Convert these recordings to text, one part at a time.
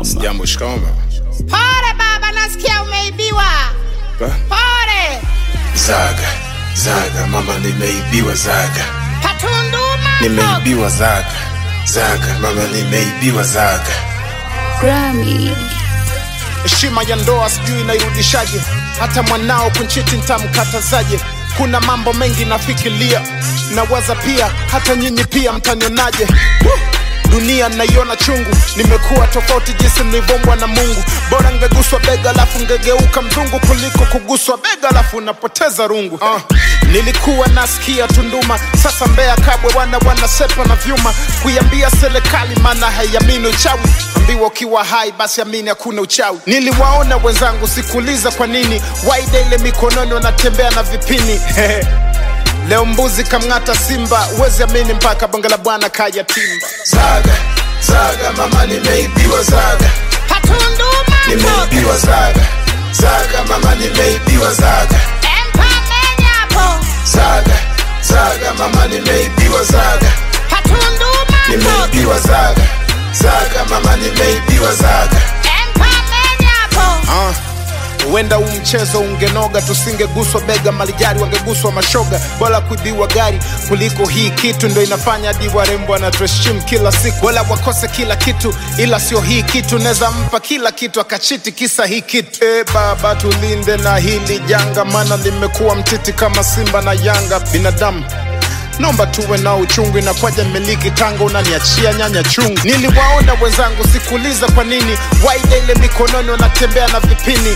mama. Jambo, shikamoo mama. Pole baba, nasikia umeibiwa. Ba? Pole. Zaga, zaga mama, nimeibiwa zaga, Patunduma. nimeibiwa zaga, zaga mama, nimeibiwa zaga. Grammy. heshima ya ndoa sijui inairudishaje hata mwanao kunchiti ntamkatazaje kuna mambo mengi nafikiria nawaza pia hata nyinyi pia mtanionaje Woo! dunia naiona chungu nimekuwa tofauti jinsi nilivyombwa na mungu bora ngeguswa bega alafu ngegeuka mzungu kuliko kuguswa bega alafu unapoteza rungu uh, nilikuwa nasikia tunduma sasa mbea kabwe wana wanasepa na vyuma kuiambia serikali maana haiamini uchawi ambiwa ukiwa hai basi amini hakuna uchawi niliwaona wenzangu sikuuliza kwa nini waida ile mikononi wanatembea na vipini leo mbuzi kamng'ata simba uwezi amini mpaka bonge la bwana kaya timba Zaga, zaga mama, nimeibiwa zaga, Patunduma. nimeibiwa zaga, zaga mama, nimeibiwa zaga, Empa menyapo. zaga, zaga mama, nimeibiwa zaga, Patunduma. nimeibiwa zaga, zaga mama, nimeibiwa zaga. Empa menyapo. Ah, huenda huu mchezo ungenoga tusingeguswa bega malijari wangeguswa mashoga bora kuibiwa gari kuliko hii kitu ndo inafanya hadi warembo anatuheshimu kila siku wala wakose kila kitu ila sio hii kitu naweza mpa kila kitu akachiti kisa hii kitu e baba tulinde na hili janga maana limekuwa mtiti kama simba na yanga binadamu naomba tuwe na uchungu inakwaja miliki tanga unaniachia nyanya chungu niliwaona wenzangu sikuuliza kwa nini waida ile mikononi wanatembea na vipini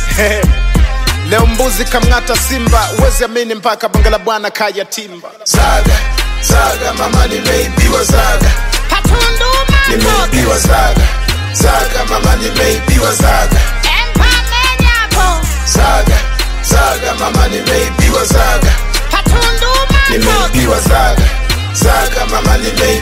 leo mbuzi kamng'ata simba uwezi amini mpaka bonge la bwana kaya timba Zaga, zaga mama, nimeibiwa zaga, Patunduma. nimeibiwa zaga, zaga mama, nimeibiwa zaga, Empa menyapo. zaga, zaga mama, nimeibiwa zaga, Patunduma. nimeibiwa zaga, zaga mama, nimeibiwa